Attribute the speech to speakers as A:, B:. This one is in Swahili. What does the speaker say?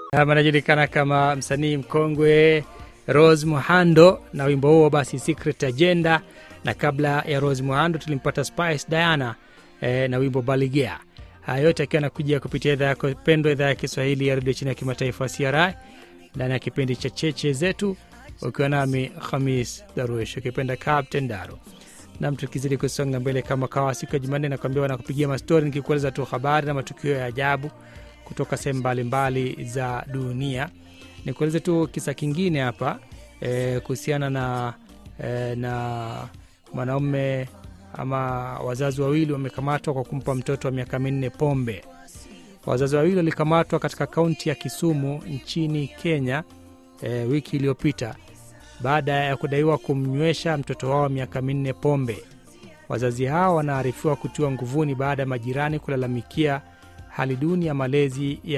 A: anajulikana kama msanii mkongwe Rose Muhando na wimbo huo basi Secret Agenda, na kabla ya Rose Muhando tulimpata Spice Diana eh, na wimbo Baligea. Haya yote akiwa anakujia kupitia idhaa yako pendwa, idhaa ya Kiswahili ya redio chini ya kimataifa CRI, ndani ya kipindi cha cheche zetu, ukiwa nami Khamis Daruesh, ukipenda Captain Daro nam tukizidi kusonga mbele kama kawa siku ya Jumanne nakwambia wanakupigia mastori nikikueleza tu habari na matukio ya ajabu kutoka sehemu mbalimbali za dunia. Nikueleze tu kisa kingine hapa e, kuhusiana na e, na mwanaume ama wazazi wawili wamekamatwa kwa kumpa mtoto wa miaka minne pombe. Wazazi wawili walikamatwa katika kaunti ya Kisumu nchini Kenya e, wiki iliyopita baada ya kudaiwa kumnywesha mtoto wao miaka minne pombe. Wazazi hao wanaarifiwa kutiwa nguvuni baada ya majirani kulalamikia hali duni ya malezi ya